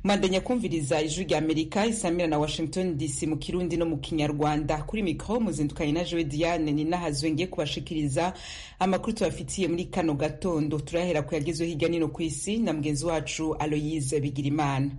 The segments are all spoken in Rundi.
mwandanya kumviriza ijwi rya amerika isamira na washington dc mu kirundi no mu kinyarwanda kuri mikro muzindukanye na jowe diane ninahazwe ngiye kubashikiriza amakuru tubafitiye muri kano gatondo turahera ku yagezweho hirya nino ku isi na mugenzi wacu aloyise bigirimana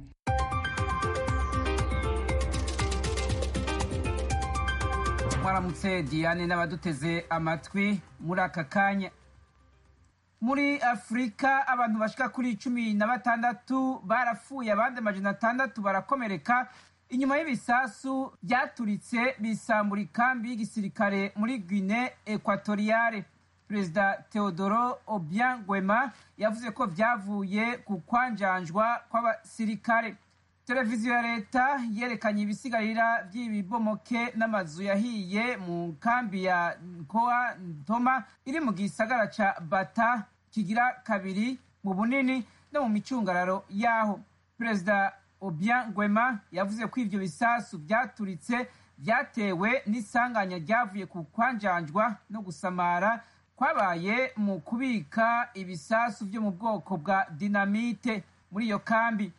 mwaramutse diane n'abaduteze amatwi muri aka kanya muri afurika abantu bashika kuri cumi na batandatu barapfuye abandi amajana atandatu barakomereka inyuma y'ibisasu byaturitse bisambura ikambi y'igisirikare muri guine ekwatoriyale perezida teodoro obiang gwema yavuze ko vyavuye ku kwanjanjwa kw'abasirikare televiziyo ya leta yerekanye ibisigarira by'ibibomoke n'amazu yahiye mu kambi ya nkoa ntoma iri mu gisagara ca bata kigira kabiri mu bunini no mu micungararo yaho perezida obiang gwema yavuze ko ivyo bisasu vyaturitse vyatewe n'isanganya ryavuye ku kwanjanjwa no gusamara kwabaye mu kubika ibisasu vyo mu bwoko bwa dinamite muri iyo kambi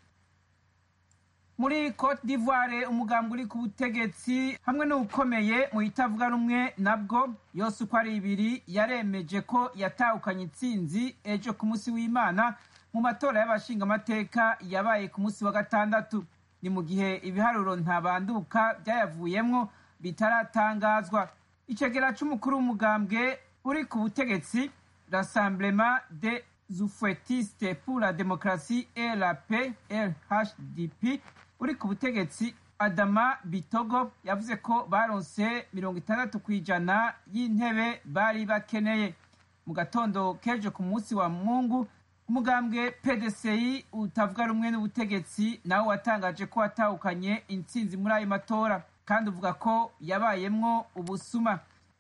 muri cote d'ivoire umugambi uri ku butegetsi hamwe n'ukomeye mu itavuga rumwe nabwo yose uko ari ibiri yaremeje ko yatahukanye intsinzi ejo ku munsi w'imana mu matora y'abashingamateka yabaye ku munsi wa gatandatu ni mu gihe ibiharuro ntabanduka byayavuyemwo bitaratangazwa icegera c'umukuru w'umugambwe uri ku butegetsi rassemblement de zufouettiste pour la démocratie et la paix rhdp uri ku butegetsi adama bitogo yavuze ko baronse mirongo itandatu ku ijana y'intebe bari bakeneye mu gatondo k'ejo ku munsi wa mungu umugambwe pdci utavuga rumwe n'ubutegetsi nawe watangaje ko watahukanye intsinzi muri ayo matora kandi uvuga ko yabayemwo ubusuma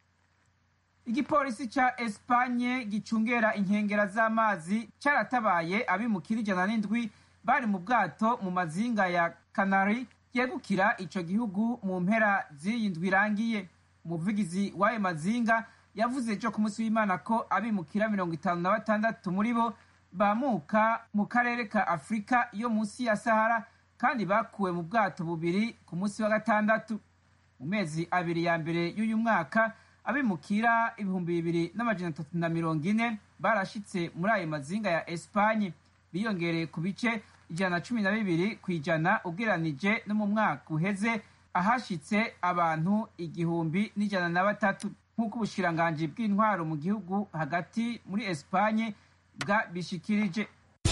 igipolisi ca espanye gicungera inkengera z'amazi caratabaye abimukira ijana n'indwi bari mu bwato mu mazinga ya kanari yegukira ico gihugu mu mpera z'iyi ndwi irangiye umuvugizi w'ayo mazinga yavuze ejo ku munsi w'imana ko abimukira mirongo itanu na batandatu muri bo bamuka mu karere ka afurika yo munsi ya sahara kandi bakuwe mu bwato bubiri ku munsi wa gatandatu mu mezi abiri ya mbere y'uyu mwaka abimukira ibihumbi bibiri n'amajana atatu na mirongo ine barashitse muri ayo mazinga ya espanye biyongereye ku bice ijana na cumi na bibiri ku ijana ugereranije no mu mwaka uheze ahashitse abantu igihumbi n'ijana na batatu nk'uko ubushiranganji bw'intwaro mu gihugu hagati muri espanye bwabishikirije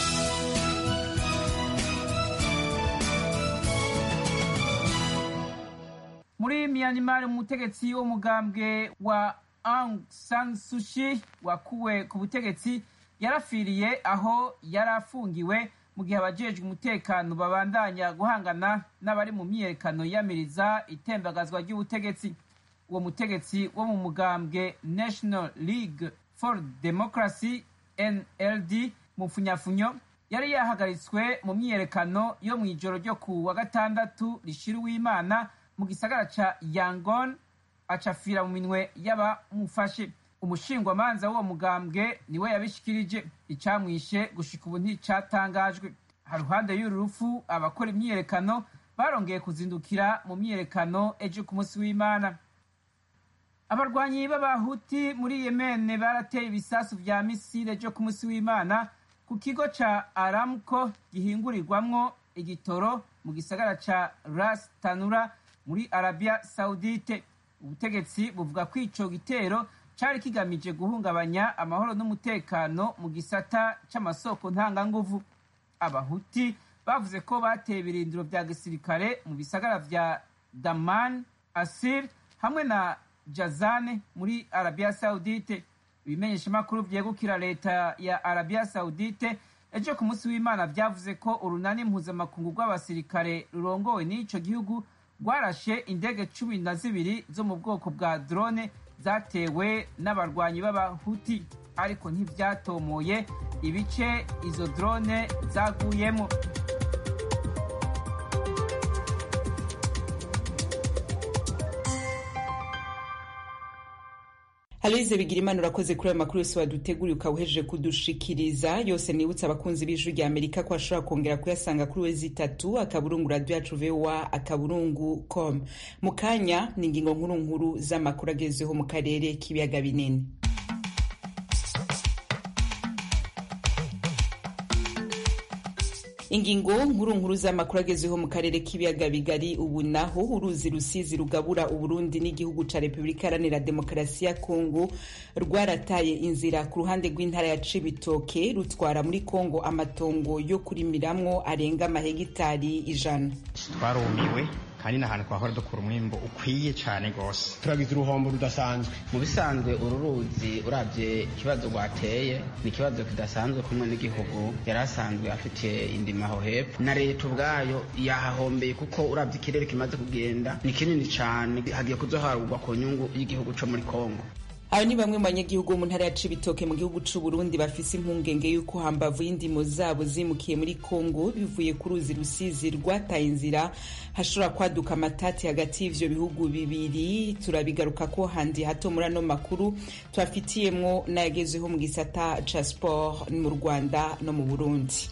muri myanmar umutegetsi w'umugambwe wa aung san sushi wakuwe ku butegetsi yarafiriye aho yari afungiwe mu gihe abajejwe umutekano babandanya guhangana n'abari mu myiyerekano yiyamiriza itembagazwa ry'ubutegetsi uwo mutegetsi wo mu mugambwe national league for democracy nld mu funyafunyo yari yahagaritswe mu myiyerekano yo mu ijoro ryo ku wa gatandatu rishira uw'imana mu gisagara ca yangon acafira mu minwe y'abamufashe umushingwamanza w'uwo mugambwe niwe yabishikirije icamwishe gushika ubu nticatangajwe haruhande y'uru rupfu abakora imyiyerekano barongeye kuzindukira mu myiyerekano ejo ku munsi w'imana abarwanyi b'abahuti muri yemene barateye ibisasu vya misile ejo ku munsi w'imana ku kigo ca aramco gihingurirwamwo igitoro mu gisagara ca ras tanura muri arabia saudite ubutegetsi buvuga ko ico gitero cari kigamije guhungabanya amahoro n'umutekano mu gisata c'amasoko ntanganguvu abahuti bavuze ko bateye ibirindiro vya gisirikare mu bisagara vya daman asir hamwe na jazane muri arabia saudite ibimenyeshamakuru vyegukira leta ya arabia saudite ejo ku munsi w'imana vyavuze ko urunani mpuzamakungu rw'abasirikare rurongowe n'ico gihugu rwarashe indege cumi na zibiri zo mu bwoko bwa drone zatewe n'abarwanyi b'abahuti ariko ntivyatomoye ibice izo drone zaguyemo aloyize bigirimana urakoze kuri ayo makuru yose waduteguriye ukaba uhejeje kudushikiriza yose nibutse abakunzi b'ijwi rya amerika ko bashobora kongera kuyasanga kuri wezi itatu akaburungu radiyo yacu vowa akaburungu com mu kanya ni ingingo nkuru nkuru z'amakuru agezweho mu karere k'ibiyaga binini ingingo nkuru nkuru z'amakuru agezweho mu karere k'ibiyaga bigari ubu naho uruzi rusizi rugabura uburundi n'igihugu ca repubulika iharanira demokarasi ya kongo rwarataye inzira ku ruhande rw'intara ya cibitoke rutwara muri kongo amatongo yo kurimiramwo arenga amahegitari ijana twarumiwe kandi n'ahantu twahora dukura umwimbo ukwiye cyane rwose turagize uruhombo rudasanzwe mu bisanzwe uru ruzi urabye ikibazo rwateye ni ikibazo kidasanzwe kumwe n'igihugu yari asanzwe afitiye indima aho hepfo na leta ubwayo yahahombeye kuko urabye ikirere kimaze kugenda ni kinini cyane hagiye kuzoharurwa ku nyungu y'igihugu cyo muri kongo aba ni bamwe mu banyagihugu bo mu ntara ya cibitoke mu gihugu c'u Burundi bafise impungenge y'uko hambavu y'indimo zabo zimukiye muri Kongo bivuye ku ruzi rusizi rwataye inzira hashobora kwaduka amatati hagati y'ivyo bihugu bibiri turabigaruka ko handi hato muri ano makuru tubafitiyemwo n'ayagezweho mu gisata ca sport mu Rwanda no mu Burundi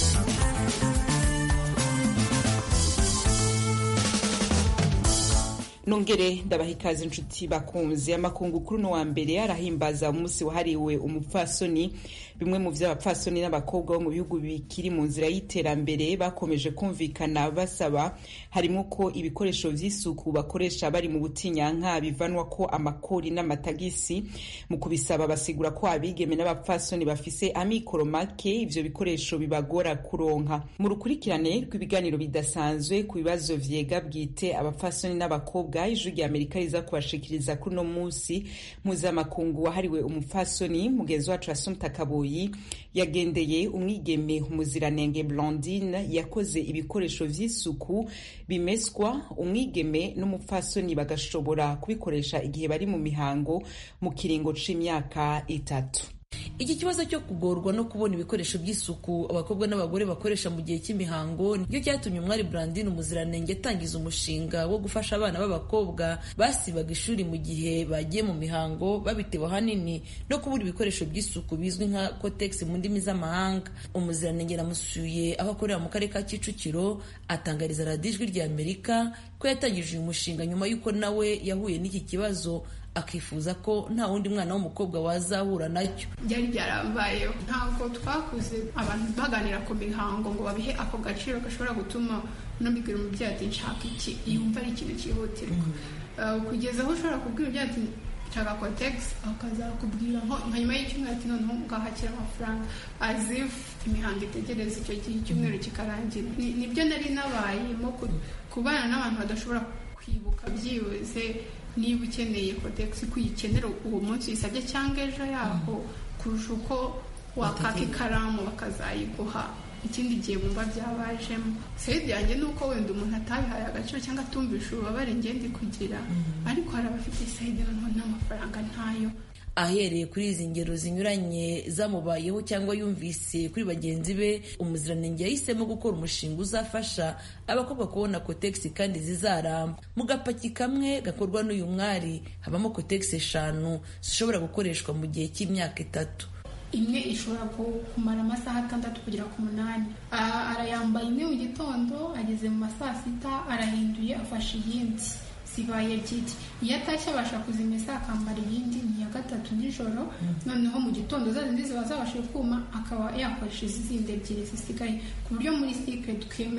nongere ndabaha ikaze inshuti bakunzi amakungu kuri uno wa mbere arahimbaza umunsi wahariwe umupfasoni bimwe mu vy'abapfasoni n'abakobwa bo mu bihugu bikiri mu nzira y'iterambere bakomeje kumvikana basaba harimo ko ibikoresho vy'isuku bakoresha bari mu butinyanka bivanwa ko amakori n'amatagisi mu kubisaba basigura ko abigeme n'abapfasoni bafise amikoro make ivyo bikoresho bibagora kuronka mu rukurikirane rw'ibiganiro bidasanzwe ku bibazo vyega bwite abapfasoni n'abakobwa ijwi rya amerika riza kubashikiriza kuri uno munsi mpuzamakungu wahariwe umupfasoni mugenzi wacu asumta kaboyi yagendeye umwigeme umuziranenge blondine yakoze ibikoresho vy'isuku bimeswa umwigeme n'umupfasoni bagashobora kubikoresha igihe bari mu mihango mu kiringo c'imyaka itatu iki kibazo cyo kugorwa no kubona ibikoresho by'isuku abakobwa n'abagore bakoresha mu gihe cy'imihango nicyo cyatumye umwari Brandine umuziranenge atangiza umushinga wo gufasha abana b'abakobwa basibaga ishuri mu gihe bagiye mu mihango babitewe ahanini no kubura ibikoresho by'isuku bizwi nka cotex mu ndimi z'amahanga umuziranenge namusuye aho akorera mu karere ka kicukiro atangariza radiyo ijwi rya amerika ko yatangije uyu mushinga nyuma y'uko nawe yahuye n'iki kibazo akifuza ko nta wundi mwana w'umukobwa wazahura nacyo byari byarambayeho ntabwo twakuze abantu baganira ku mihango ngo babihe ako gaciro gashobora gutuma unabibwira umubyeyi ati nshaka iki yumva ari ikintu cyihutirwa kugeza aho ushobora kubwira umubyeyi ati nshaka kotegisi akazakubwira nko nyuma y'icyumweru ati noneho ngahakira amafaranga azifu imihango itegereza icyo gihe icyumweru kikarangira nibyo nari nabayemo kubana n'abantu badashobora kwibuka byibuze niba ukeneye kotegisi ko uyikenera uwo munsi uyisabye cyangwa ejo yaho kurusha uko wakaka ikaramu bakazayiguha ikindi gihe bumva byabajemo sayidi yanjye ni uko wenda umuntu atabihaye agaciro cyangwa atumvisha ububabare ngende kugira ariko hari abafite sayidi noneho n'amafaranga ntayo ahereye kuri izi ngero zinyuranye zamubayeho cyangwa yumvise kuri bagenzi be umuziranenge yahisemo gukora umushinga uzafasha abakobwa kubona kotegisi kandi zizaramba mu gapaki kamwe gakorwa n'uyu mwari habamo kotegisi eshanu zishobora gukoreshwa mu gihe cy'imyaka itatu imwe ishobora kumara amasaha atandatu kugera ku munani arayambaye imwe mu gitondo ageze mu ma saa sita arahinduye afashe iyindi zibaye ebyiri iyo atashye abasha kuzimesa akambara iyindi ni iya gatatu nijoro noneho mu gitondo za zindi ziba zabashije kuma akaba yakoresha izi zindi ebyiri zisigaye ku buryo muri sikire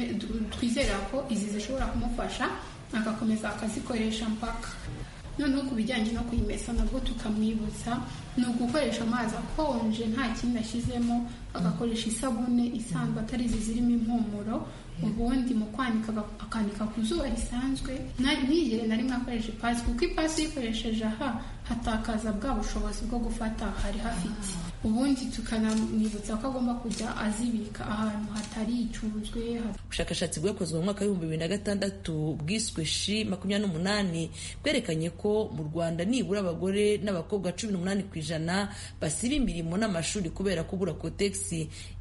twizera ko izi zishobora kumufasha agakomeza akazikoresha mpaka noneho ku bijyanye no kuyimesa nabwo tukamwibutsa ni ugukoresha amazi akonje nta kindi ashyizemo agakoresha isabune isanzwe atari izi zirimo impumuro ubundi mu kwanika akanika ku zuba risanzwe ntigere na rimwe akoresha ipasi kuko ipasi uyikoresheje aha hatakaza bwa bushobozi bwo gufata hari hafite ubundi tukanamwibutsa ko agomba kujya azibika ahantu hatari icuzwe ubushakashatsi bwakozwe mu mwaka w'ibihumbi bibiri na gatandatu bwiswe shi makumyabiri n'umunani bwerekanye ko mu rwanda nibura abagore n'abakobwa cumi n'umunani ku ijana basiba imirimo n'amashuri kubera kubura kotegisi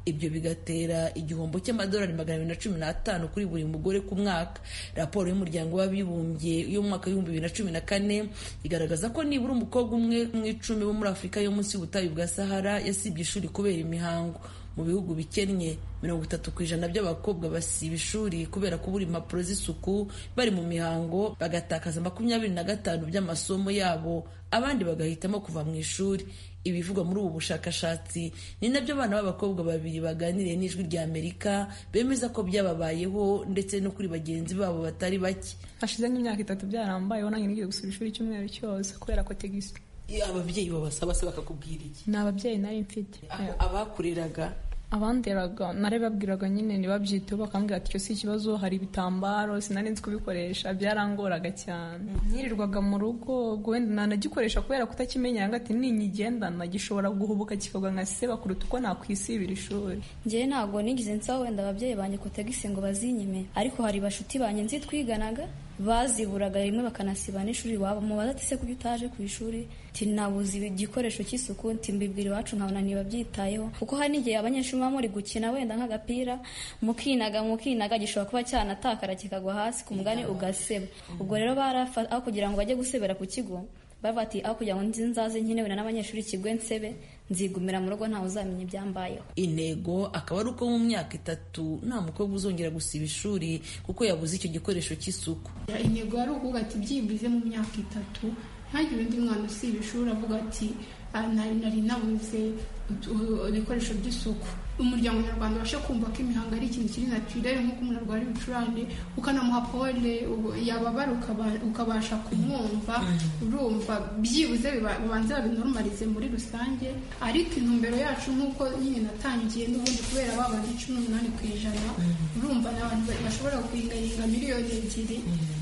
ibyo bigatera igihombo cy'amadolari magana abiri na cumi n'atanu kuri buri mugore ku mwaka raporo y'umuryango w'abibumbye yo mu mwaka w'ibihumbi bibiri na cumi na kane igaragaza ko nibura umukobwa umwe mu icumi bo muri afurika yo munsi y'ubutayu bwa sahara yasibye ishuri kubera imihango mu bihugu bikennye mirongo itatu ku ijana by'abakobwa basiba ishuri kubera kubura impapuro z'isuku bari mu mihango bagatakaza makumyabiri na gatanu by'amasomo yabo abandi bagahitamo kuva mu ishuri ibivugwa muri ubu bushakashatsi ni nabyo abana b'abakobwa babiri baganiriye n'ijwi rya amerika bemeza ko byababayeho ndetse no kuri bagenzi babo batari bake hashize nk'imyaka itatu byarambayeho nange nigiye gusura ishuri icyumweru cyose kubera ko tegisi ababyeyi babasaba se bakakubwira iki ni ababyeyi nari mfite abakureraga abanderaga narababwiraga nyine ntibabyiteho bakambwira ati icyo si ikibazo hari ibitambaro sinari nzi kubikoresha byarangoraga cyane nirirwaga mu rugo wenda nanagikoresha kubera kutakimenya ati ninyigendana gishobora guhubuka kikagwa nka seba kuruta uko nakwisibira ishuri njyewe ntabwo nigize nsaba wenda ababyeyi banjye kotegisi ngo bazinyime ariko hari bashuti banjye nzi twiganaga baziburaga rimwe bakanasiba n'ishuri iwabo mubaza ati se kuki utaje ku ishuri ti nabuze igikoresho cy'isuku nti mbibwira iwacu nkabona ntibabyitayeho kuko hari n'igihe abanyeshuri muba muri gukina wenda nk'agapira mukinaga mukinaga gishobora kuba cyanatakara kikagwa hasi ku mugani ugaseba ubwo rero barafa aho kugira ngo bajye gusebera ku kigo bavuga ati aho kugira ngo nzaze nkenewe n'abanyeshuri kigwe nsebe nzigumira mu rugo ntawe uzamenya ibyambayeho intego akaba ari uko mu myaka itatu nta mukobwa uzongera gusiba ishuri kuko yabuze icyo gikoresho cy'isuku intego yari ukuvuga ati byibuze mu myaka itatu ntagire undi mwana usiba ishuri avuga ati nari nabuze ibikoresho by'isuku umuryango nyarwanda ubashe kumva ko imihango ari ikintu kiri naturere nk'uko umuntu arwara ibicurane ukanamuha pole yababara ukabasha kumwumva urumva byibuze bibanze babinorumarize muri rusange ariko intumbero yacu nk'uko nyine natangiye n'ubundi kubera babandi cumi n'umunani ku ijana urumva ni abantu bashobora guhingahinga miliyoni ebyiri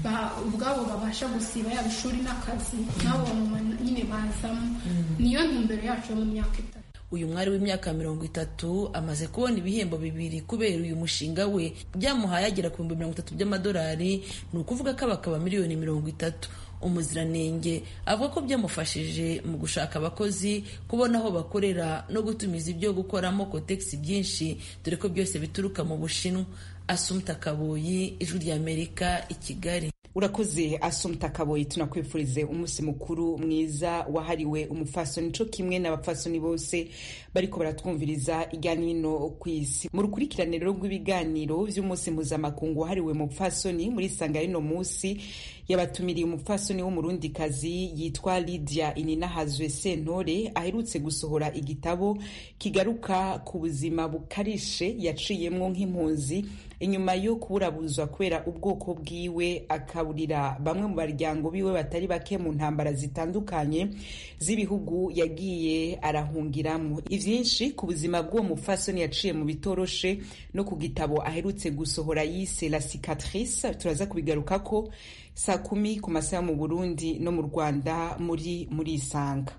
ubwabo babasha gusiba yaba ishuri n'akazi n'abo nyine bazamo niyo ntumbero yacu mu myaka itatu uyu mwari w'imyaka mirongo itatu amaze kubona ibihembo bibiri kubera uyu mushinga we byamuhaye agera ku bihumbi mirongo itatu by'amadolari ni ukuvuga ko abakaba miliyoni mirongo itatu umuziranenge avuga ko byamufashije mu gushaka abakozi kubona aho bakorera no gutumiza ibyo gukoramo kotegisi byinshi dore ko byose bituruka mu bushinwa asumta kaboyi ijwi ry'amerika i kigali urakoze asumta kaboyi tunakwifurize umunsi mukuru mwiza wahariwe umupfasoni co kimwe n'abapfasoni bose bariko baratwumviriza irya nino ku isi mu rukurikirane rero rw'ibiganiro vy'umunsi mpuzamakungu wahariwe umupfasoni muri sanga y'ino munsi yabatumiriye umupfasoni w'umurundikazi yitwa lydia ininahazwe sentore aherutse gusohora igitabo kigaruka ku buzima bukarishe yaciyemwo nk'impunzi inyuma yo kuburabuzwa kubera ubwoko bwiwe akaburira bamwe mu baryango biwe batari bake mu ntambara zitandukanye z'ibihugu yagiye arahungiramo ivyinshi ku buzima bw'uwo mupfasoni yaciye mu bitoroshe no ku gitabo aherutse gusohora yise la cicatrice turaza kubigarukako saa kumi ku masaha mu burundi no mu rwanda muri muri isanga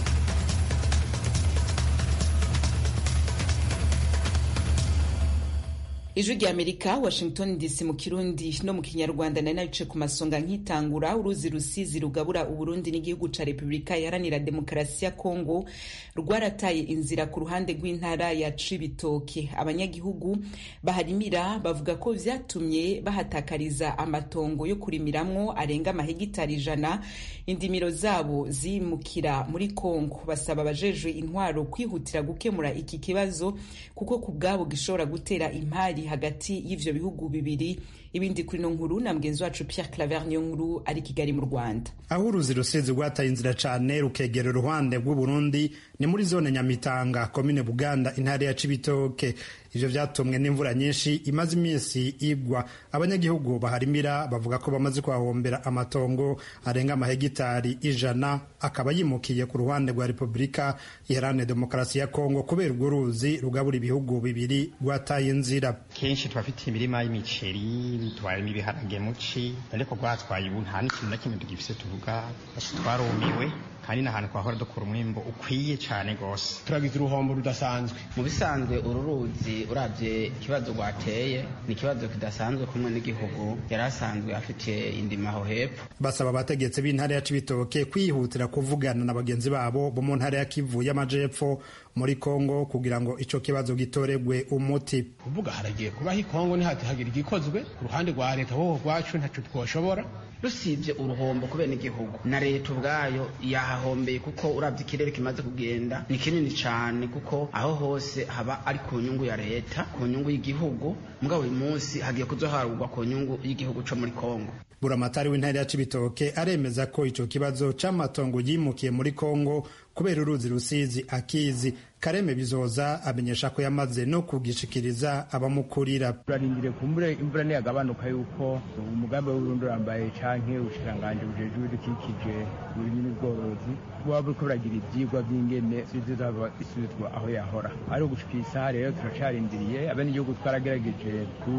ijwi rya amerika washington dc mu kirundi no mu kinyarwanda nari nabice ku masonga nkitangura uruzi rusizi rugabura uburundi n'igihugu ca repubulika iharanira demokarasi ya kongo rwarataye inzira ku ruhande rw'intara ya cibitoke abanyagihugu baharimira bavuga ko vyatumye bahatakariza amatongo yo kurimiramwo arenga amahegitari ijana indimiro zabo zimukira muri kongo basaba abajejwe intwaro kwihutira gukemura iki kibazo kuko ku bwabo gishobora gutera impari hagati y'ivyo bihugu bibiri ibindi kuri no nkuru na mugenzi wacu Pierre Claver niyo nkuru ari Kigali mu Rwanda aho uruzi rusizi rwataye inzira cane rukegera uruhande rw'Uburundi ni muri zone Nyamitanga komine Buganda intara ya Cibitoke ivyo vyatumwe n'imvura nyinshi imaze iminsi igwa abanyagihugu baharimira bavuga ko bamaze kuhahombera amatongo arenga amahegitari ijana akaba yimukiye ku ruhande rwa Repubulika Iharanira Demokarasi ya Kongo kubera urwo ruzi rugabura ibihugu bibiri rwataye inzira kenshi tubafitiye imirima y'imiceri twarimo ibiharage muci ariko rwatwaye ubu nta n'ikintu na kimwe tugifise tuvuga twarumiwe kandi ni ahantu twahora dukura umwimbo ukwiye cyane rwose turagize uruhombo rudasanzwe mu bisanzwe uru ruzi ruzi urabye ikibazo rwateye ni ikibazo kidasanzwe kumwe n'igihugu yari asanzwe afitiye indima aho hepfo basaba abategetsi b'intara ya cibitoke kwihutira kuvugana na bagenzi babo bo mu ntara ya kivu y'amajepfo muri kongo kugira ngo ico kibazo gitoregwe umuti kuvuga haragiye kubaho ikongo ntihagire igikozwe ku ruhande rwa leta wowe rwacu ntaco twoshobora rusibye uruhombo kubera n'igihugu na leta ubwayo yahahombeye kuko urabye ikirere kimaze kugenda ni kinini cyane kuko aho hose haba ari ku nyungu ya leta ku nyungu y'igihugu mugabo uyu munsi hagiye kuzoharurwa ku nyungu y'igihugu co muri kongo buramatari w'intara ya cibitoke aremeza ko ico kibazo c'amatongo yimukiye muri kongo kubera uruzi rusizi akizi kareme bizoza amenyesha ko yamaze no kugishikiriza abamukurira turarindire kumbure imvura niyagabanuka yuko umugambi w'urundi urambaye canke ubushikanganje bujejwe ibidukikije uburimyi n'ubworozi buba buriko buragira ivyigwa vy'ingene zizaba isubizwa aho yahora ari ugushika isaha rero turacarindiriye abenegihugu twaragerageje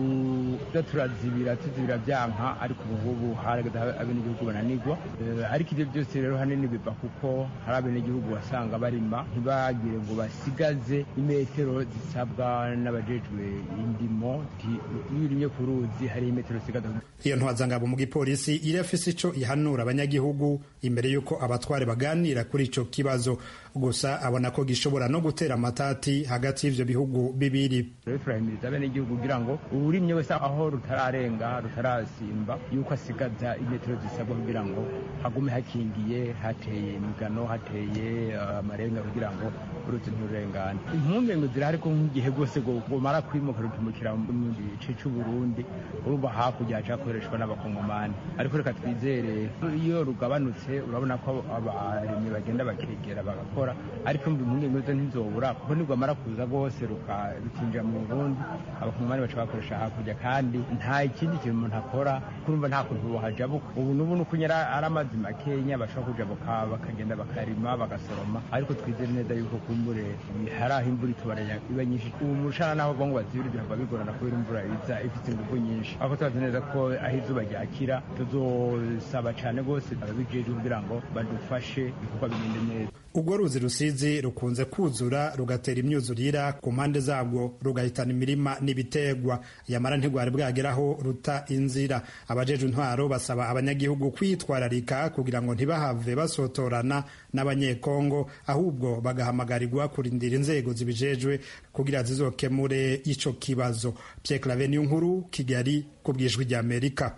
kuza turazibira tuzibira vyanka ariko ubuhubu harageze abenegihugu bananigwa ariko ivyo byose rero hanini biva kuko hari abenegihugu wasanga barima ntibagire ngo basigaze imetero zisabwa n'abajejwe indimo iyo urimye ku ruzi hari imetero zisigaza iyo ntwazangabo mu gipolisi irafise ico ihanura abanyagihugu imbere y'uko abatware baganira kuri ico kibazo gusa abona ko gishobora no gutera amatati hagati y'ivyo bihugu bibiri rero turahimiriza abenegihugu kugira ngo uwurimye wese aho rutararenga rutarasimba yuko asigaza imetero zisabwa kugira ngo hagume hakingiye hateye imigano hateye amarenga kugira ngo uruzi nturengane impungenge zirahari ko nk'igihe rwose gumara kwimuka rutumukira mu gice c'uburundi urumva hakurya haca hakoreshwa n'abakongomani ariko reka twizere iyo rugabanutse urabona ko abarimyi bagenda bakegera bagakora ariko mbi impungenge zo ntizobura kuko nirwamara kuza rwose rukinjira mu burundi abakongomani baca bakoresha hakurya kandi nta ikindi kintu umuntu akora kurumva nta kuntu bohajabuka ubu n'ubu nuko nyara ari amazi makenya bashobora kujabuka bakagenda bakarima bagasoroma ariko twizere neza yuko kumbure hari aho imvura itubaranya iba nyinshi ubu mushana naho ngo bazibire bihava bigorana kubera imvura iza ifite ingufu nyinshi ariko tubazi neza ko aho izuba ryakira tuzosaba cyane rwose ababijejwe kugira ngo badufashe ibikorwa bigende neza urwo ruzi rusizi rukunze kuzura rugatera imyuzurira ku mpande zabwo rugahitana imirima n'ibitegwa yamara ntigwari bwageraho ruta inzira abajejwe intwaro basaba abanyagihugu kwitwararika kugira ngo ntibahave basotorana n'abanyekongo ahubwo bagahamagarirwa kurindira inzego zibijejwe kugira zizokemure ico kibazo Pierre Claver nkuru Kigali ku bwijwi ry'Amerika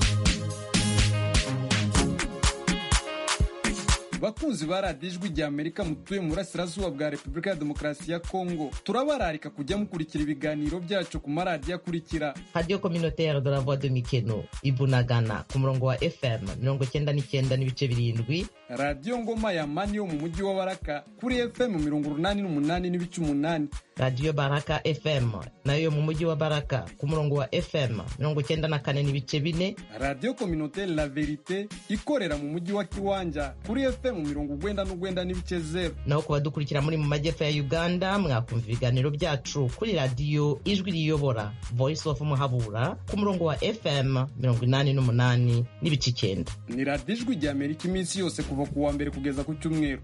bakunzi ba radiyo ijwi rya amerika mutuye mu burasirazuba bwa repubulika ya demokarasi ya kongo turabararika kujya mukurikira ibiganiro byacu ku maradiyo akurikira radiyo communautaire de la voix de mikeno ibunagana ku murongo wa fm mirongo cyenda n'icyenda n'ibice birindwi radiyo ngoma ya mani yo mu mujyi wa baraka kuri fm mirongo urunani n'umunani n'ibice umunani radiyo baraka fm nayo yo mu mujyi wa baraka ku murongo wa fm mirongo cyenda na kane n'ibice bine radiyo communautaire la verite ikorera mu mujyi wa kiwanja kuri fm mu mirongo ugwenda n'ugwenda n'ibice zero naho ku badukurikira muri mu majyepfo ya uganda mwakumva ibiganiro byacu kuri radiyo ijwi riyobora voice of muhabura ku murongo wa fm mirongo inani n'umunani n'ibice icyenda ni radiyo ijwi rya amerika iminsi yose kuva ku wa mbere kugeza ku cyumweru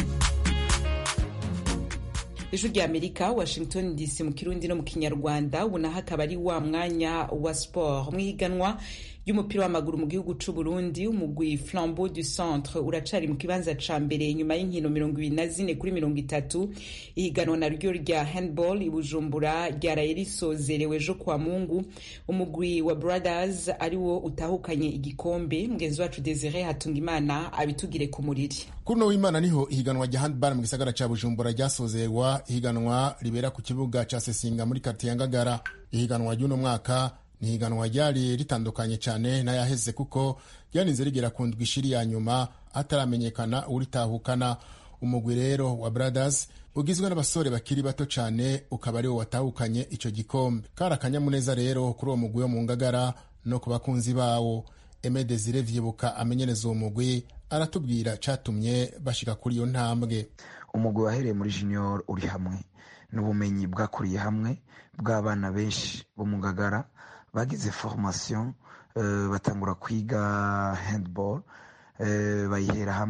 ijwi rya amerika washington dc mu kirundi no mu kinyarwanda ubu naho akaba ari wa mwanya wa sport mu ihiganwa ry'umupira w'amaguru mu gihugu c'u Burundi umugwi Flambeau du Centre uracari mu kibanza ca mbere nyuma y'inkino mirongo ibiri na zine kuri mirongo itatu ihiganwa naryo rya handball i Bujumbura ryaraye risozerewe ejo kwa Mungu umugwi wa Brothers ariwo utahukanye igikombe mugenzi wacu Desire Hatungimana abitugire ku muriri kuno w'Imana niho ihiganwa rya handball mu gisagara ca Bujumbura ryasozerwa ihiganwa ribera ku kibuga ca Sesinga muri quartier ya Ngagara ihiganwa ry'uno mwaka ni higanwa ryari ritandukanye cyane n'ayaheze kuko ryaninze rigera ku ndwi ishiri ya nyuma hataramenyekana uritahukana umugwi rero wa brothers ugizwe n'abasore bakiri bato cyane ukaba ariwo watahukanye icyo gikombe kari akanyamuneza rero kuri uwo mugwi wo mu ngagara no ku bakunzi bawo Aime Desire Vyibuka amenyereza uwo mugwi aratubwira catumye bashika kuri iyo ntambwe umugwi wahereye muri junior uri hamwe n'ubumenyi bwakuriye hamwe bw'abana benshi bo mu ngagara bagize formation uh, batangura kwiga handball uh, bayihera hamwe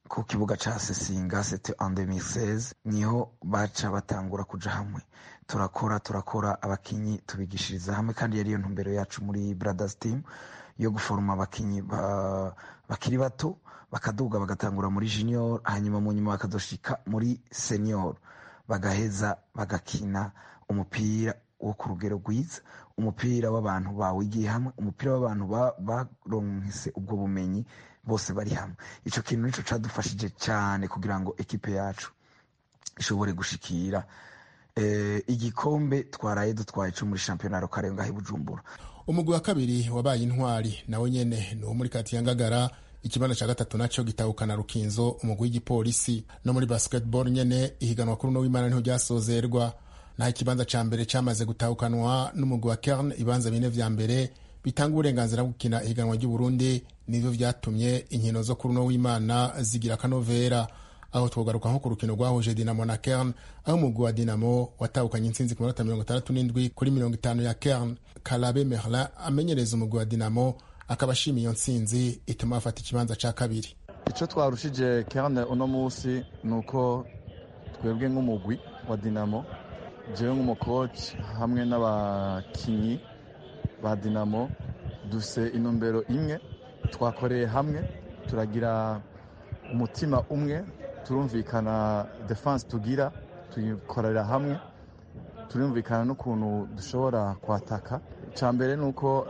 ku kibuga ca sesinga sete en 2016 niho baca batangura kuja hamwe turakora turakora abakinyi tubigishiriza hamwe kandi yariyo ntumbero yacu muri brothers team yo guforoma abakinyi ba, bakiri bato bakaduga bagatangura muri junior hanyuma mu nyuma bakazoshika muri senior bagaheza bagakina umupira wo ku rugero rwiza umupira w'abantu bawigiye hamwe umupira w'abantu baronkese ubwo bumenyi bose bari hamwe ico kintu nico cadufashije cyane kugira ngo ekipe yacu ishobore gushikira eh, igikombe twaraye dutwaye co muri shampiyona rokare ngaho i bujumbura umugwi wa kabiri wabaye intwari nawe nyene ni uwo muri kati ya ngagara ikibanza ca gatatu naco gitahukana rukinzo umugwi w'igipolisi no muri basketball nyene ihiganwa kuri uno w'imana niho ryasozerwa naho ikibanza ca mbere camaze gutahukanwa n'umugwi wa kern ibibanza bine vya mbere bitanga uburenganzira bwo gukina ihiganwa ry'uburundi nivyo vyatumye inkino zo kuri uno w'imana zigira akanovera aho twogaruka nko ku rukino rwahuje dinamo na kern aho umugwi wa dinamo watahukanye intsinzi ku minota mirongo itandatu n'indwi kuri mirongo itanu ya kern karabe merlin amenyereza umugwi wa dinamo akaba ashima iyo ntsinzi ituma bafata ikibanza ca kabiri icyo twarushije kerne uno munsi ni uko twebwe nk'umugwi wa dinamo jewe nk'umukoci hamwe n'abakinyi ba dinamo dufise intumbero imwe twakoreye hamwe turagira umutima umwe turumvikana defense tugira tuyikorera hamwe turumvikana n'ukuntu dushobora kwataka icya mbere ni uko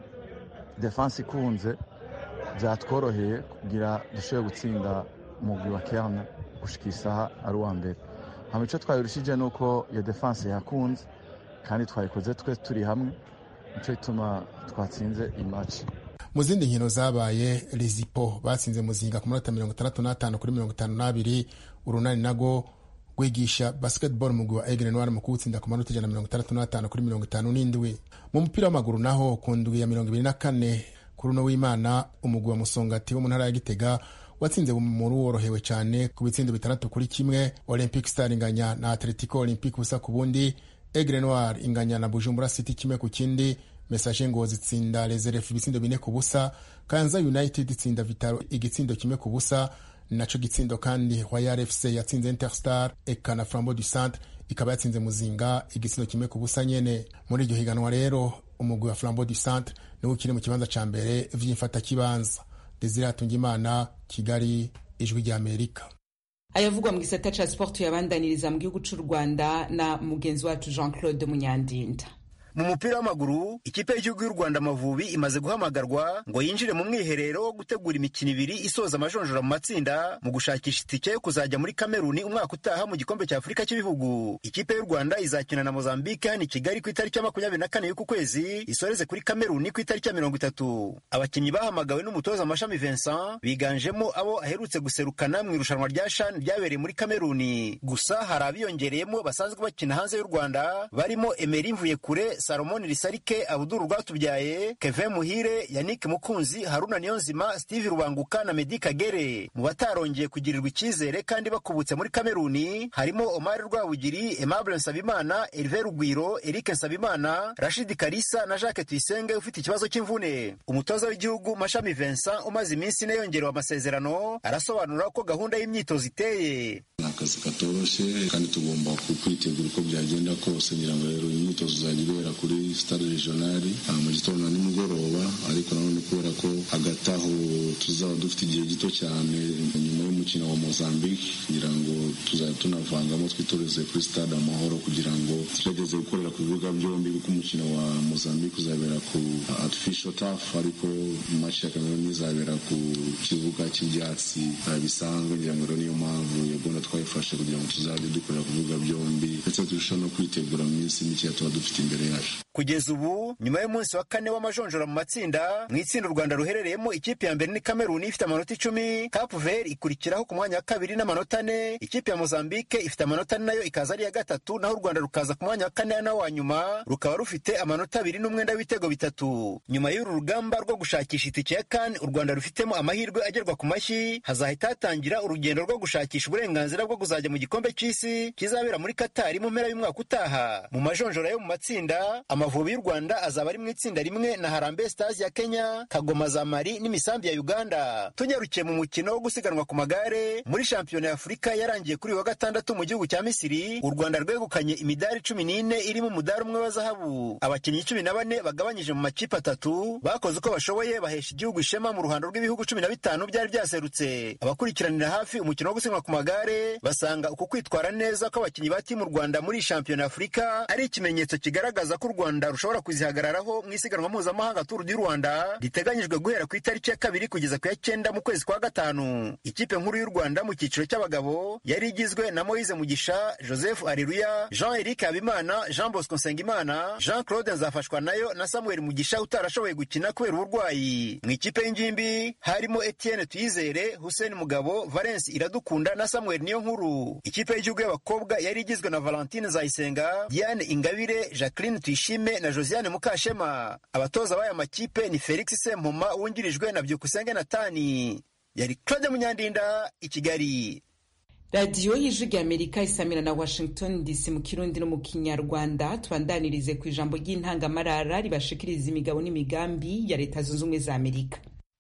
defense ikunze byatworoheye kugira dushobore gutsinda umugwi wa kerne gushika isaha ari uwa mbere hama icyo twayirushije ni uko iyo defense yakunze kandi twayikoze twe turi hamwe nicyo gituma twatsinze imaci mu zindi nkino zabaye rezipo batsinze muzinga ku minota mirongo itandatu n'atanu kuri mirongo itanu n'abiri urunani nago rwigisha basketball umugwi wa egre noir mu kuwutsinda ku manota ijana na mirongo itandatu n'atanu kuri mirongo itanu n'indwi mu mupira w'amaguru naho ku ndwi ya mirongo ibiri na kane kuri uno w'imana umugwi wa musongati wo mu ntara ya gitega watsinze muri worohewe cyane ku bitsindo bitandatu kuri kimwe olympic star inganya na atletico olympic busa ku bundi egre noir inganya na bujumbura city kimwe ku kindi message ngo zitsinda reserve ibitsindo bine ku busa kanza united itsinda vitaro igitsindo kimwe ku busa naco gitsindo kandi royal fc yatsinze interstar eka na flambo du centre ikaba yatsinze muzinga igitsindo kimwe ku busa nyene muri iryo higanwa rero umugwi wa flambo du centre niwo ukiri mu kibanza ca mbere vy'imfatakibanza desire atungimana kigali ijwi rya amerika ayavugwa mu gisata ca sport yabandaniriza mu gihugu c'u rwanda na mugenzi wacu jean claude munyandinda mu mupira w'amaguru ikipe y'igihugu y'u rwanda amavubi imaze guhamagarwa ngo yinjire mu mwiherero wo gutegura imikino ibiri isoza amajonjora mu matsinda mu gushakisha itike yo kuzajya muri kameruni umwaka utaha mu gikombe cya afurika cy'ibihugu ikipe y'u rwanda izakina na mozambique hano i kigali ku itariki ya makumyabiri na kane y'uku kwezi isoreze kuri kameruni ku itariki ya mirongo itatu abakinnyi bahamagawe n'umutoza amashami vincent biganjemo abo aherutse guserukana mu irushanwa rya shan ryabereye muri kameruni gusa hari abiyongereyemo basanzwe bakina hanze y'u rwanda barimo emeri mvuyekure salomoni risarike abuduru rwatubyaye kevin muhire yannick mukunzi haruna niyonzima steve rubanguka na medi kagere mu batarongeye kugirirwa icyizere kandi bakubutse muri kameruni harimo omar rwabugiri aimable nsabimana herve rugwiro eric nsabimana rashid karisa na jacques tuyisenge ufite ikibazo cy'imvune umutoza w'igihugu mashami vincent umaze iminsi ine yongerewe amasezerano arasobanura uko gahunda y'imyitozo iteye ni akazi katoroshye kandi tugomba kwitegura uko byagenda kose ngira ngo rero imyitozo izajya ibera kuri stade regionali mu gitondo na nimugoroba ariko nanone kubera ko hagati aho tuzaba dufite igihe gito cyane nyuma y'umukino wa mozambique kugira ngo tuzajya tunavangamo twitoreze kuri stade amahoro kugira ngo tugerageze gukorera ku bibuga byombi kuko umukino wa mozambique uzabera ku artificial turf ariko match ya cameroon izabera ku kibuga cy'ibyatsi bisanzwe ngira ngo rero niyo mpamvu iyo gahunda twayifashe kugira ngo tuzajye dukorera ku bibuga byombi ndetse turusheho no kwitegura mu minsi mike tuba dufite imbere yacu kugeza ubu nyuma y'umunsi wa kane w'amajonjora mu matsinda mu itsinda u rwanda ruherereyemo ikipe ya mbere ni kameruni ifite amanota icumi cape vert ikurikiraho ku mwanya wa kabiri n'amanota ane ikipe ya mozambique ifite amanota ane nayo ikaza ari iya gatatu naho u rwanda rukaza ku mwanya wa kane nawo wa nyuma rukaba rufite amanota abiri n'umwenda w'ibitego bitatu nyuma y'uru rugamba rwo gushakisha itike ya kane u rwanda rufitemo amahirwe agerwa ku mashyi hazahita hatangira urugendo rwo gushakisha uburenganzira bwo kuzajya mu gikombe cy'isi kizabera muri katari mu mpera y'umwaka utaha mu majonjora yo mu matsinda amavubi y'u rwanda azaba ari mu itsinda rimwe na harambe stars ya kenya kagoma za mari n'imisambi ya uganda tunyarukiye mu mukino wo gusiganwa ku magare muri shampiyona ya afurika yarangiye kuri uyu wa gatandatu mu gihugu cya misiri u rwanda rwegukanye imidari cumi n'ine irimo umudari umwe wa zahabu abakinnyi cumi na bane bagabanyije mu makipe atatu bakoze uko bashoboye bahesha igihugu ishema mu ruhando rw'ibihugu cumi na bitanu byari byaserutse abakurikiranira hafi umukino wo gusiganwa ku magare basanga uku kwitwara neza kw'abakinnyi ba timu rwanda muri shampiyona ya afurika ari ikimenyetso kigaragaza ko u rwanda rushobora kuzihagararaho mu isiganwa mpuzamahanga turu du rwanda riteganyijwe guhera ku itariki ya kabiri kugeza ku ya cyenda mu kwezi kwa gatanu ikipe nkuru y'u rwanda mu cyiciro cy'abagabo yari igizwe na moise mugisha joseph areruya jean eric habimana jean bosco nsengimana jean claude nzafashwa nayo na samuel mugisha utarashoboye gukina kubera uburwayi mu ikipe y'ingimbi harimo etienne tuyizere hussein mugabo valence iradukunda na samuel niyo nkuru ikipe y'igihugu y'abakobwa yari igizwe na valentine zayisenga diane ingabire jacqueline tuyishime na josiane mukashema abatoza b'aya makipe ni felix sempoma wungirijwe na byukusenge natani yari claude munyandinda i kigali radiyo y'ijwi ry'amerika isamira na washington dc mu kirundi no mu kinyarwanda tubandanirize ku ijambo ry'intangamarara ribashikiriza imigabo n'imigambi ya leta zunze ubumwe za amerika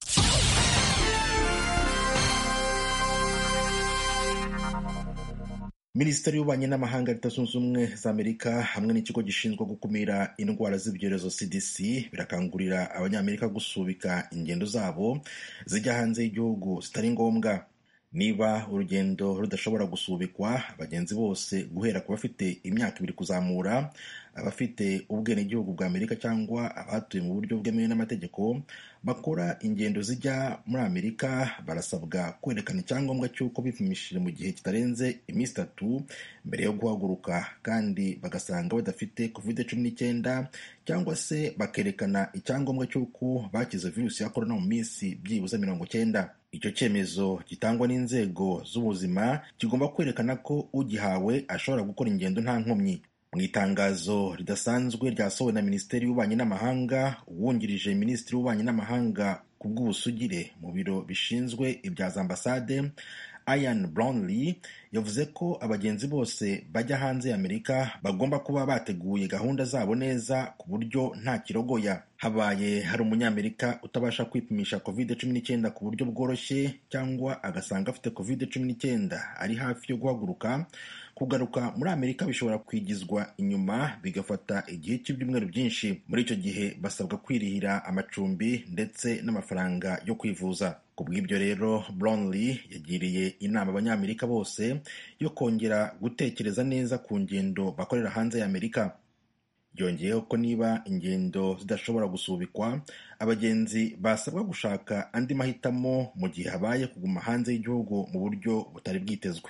minisiteri y'ububanyi n'amahanga leta zunze ubumwe za amerika hamwe n'ikigo gishinzwe gukumira indwara z'ibyorezo cdc birakangurira abanyamerika gusubika ingendo zabo zijya hanze y'igihugu zitari ngombwa niba urugendo rudashobora gusubikwa abagenzi bose guhera ku bafite imyaka ibiri kuzamura abafite ubwenegihugu bwa amerika cyangwa abatuye mu buryo bwemewe n'amategeko bakora ingendo zijya muri amerika barasabwa kwerekana icyangombwa cy'uko bipimishije mu gihe kitarenze iminsi itatu mbere yo guhaguruka kandi bagasanga badafite covid cumi n'icyenda cyangwa se bakerekana icyangombwa cy'uko bakize virusi ya korona mu minsi byibuze mirongo cyenda icyo cyemezo gitangwa n'inzego z'ubuzima kigomba kwerekana ko ugihawe ashobora gukora ingendo nta nkomyi mu itangazo ridasanzwe ryasohowe na minisiteri y'ububanyi n'amahanga uwungirije minisitiri w'ububanyi n'amahanga ku bw'ubusugire mu biro bishinzwe ibya za ambasade Ian Brownlee yavuze ko abagenzi bose bajya hanze ya Amerika bagomba kuba bateguye gahunda zabo neza ku buryo nta kirogoya habaye hari umunyamerika utabasha kwipimisha covid cumi n'icyenda ku buryo bworoshye cyangwa agasanga afite covid cumi n'icyenda ari hafi yo guhaguruka kugaruka muri amerika bishobora kwigizwa inyuma bigafata igihe cy'ibyumweru byinshi muri icyo gihe basabwa kwirihira amacumbi ndetse n'amafaranga yo kwivuza ku bw'ibyo rero Brownlee yagiriye inama abanyamerika bose yo kongera gutekereza neza ku ngendo bakorera hanze ya amerika yongeyeho ko niba ingendo zidashobora gusubikwa abagenzi basabwa gushaka andi mahitamo mu gihe habaye kuguma hanze y'igihugu mu buryo butari bwitezwe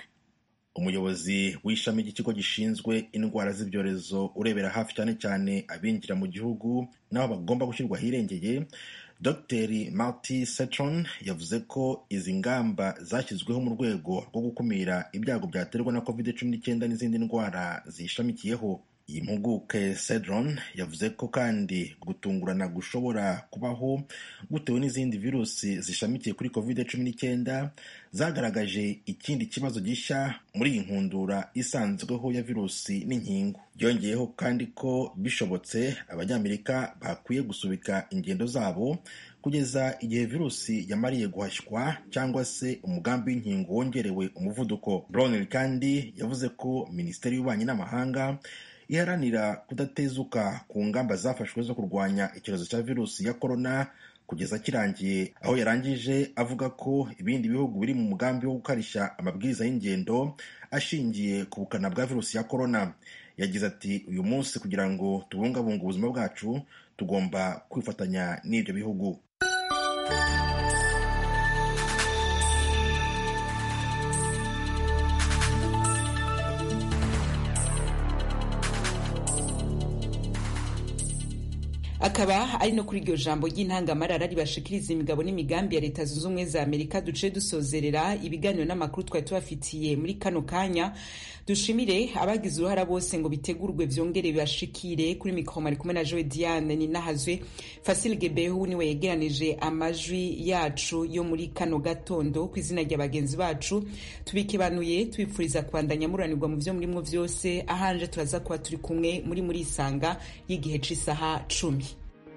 umuyobozi w'ishami ry'ikigo gishinzwe indwara z'ibyorezo urebera hafi cyane cyane abinjira mu gihugu n'aho bagomba gushyirwa ahirengeye dr marty setron yavuze ko izi ngamba zashyizweho mu rwego rwo gukumira ibyago byaterwa na covid cumi n'icyenda n'izindi ndwara ziyishamikiyeho iyi mpuguke cedron yavuze ko kandi gutungurana gushobora kubaho gutewe n'izindi virusi zishamikiye kuri covid cumi n'icyenda zagaragaje ikindi kibazo gishya muri iyi nkundura isanzweho ya virusi n'inkingo yongeyeho kandi ko bishobotse abanyamerika bakwiye gusubika ingendo zabo kugeza igihe virusi yamariye guhashywa cyangwa se umugambi w'inkingo wongerewe umuvuduko brownell kandi yavuze ko minisiteri y'ububanyi n'amahanga iharanira kudatezuka ku ngamba zafashwe zo kurwanya icyorezo cya virusi ya korona kugeza kirangiye aho yarangije avuga ko ibindi bihugu biri mu mugambi wo gukarishya amabwiriza y'ingendo ashingiye ku bukana bwa virusi ya korona yagize ati uyu munsi kugira ngo tubungabunge ubuzima bwacu tugomba kwifatanya n'ibyo bihugu akaba ari no kuri iryo jambo ry'intangamarara ribashikiriza imigabo n'imigambi ya leta zunze ubumwe za amerika duce dusozerera ibiganiro n'amakuru twari tubafitiye muri kano kanya dushimire abagize uruhara bose ngo bitegurwe vyongere bibashikire kuri mikoro ari kumwe na joe diane ninahazwe fasil gebehu niwe yegeranije amajwi yacu yo muri kano gatondo ku izina rya bagenzi bacu tubikibanuye tubipfuriza kubandanya muranirwa mu vyo murimwo vyose ahanje turaza kuba turi kumwe muri muri isanga y'igihe c'isaha cumi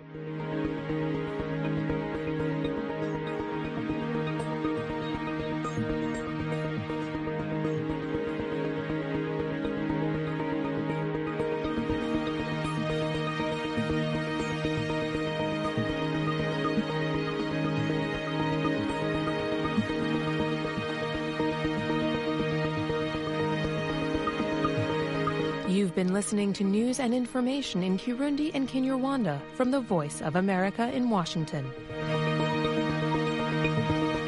You've been listening to news and information in Kirundi and Kinyarwanda from the Voice of America in Washington.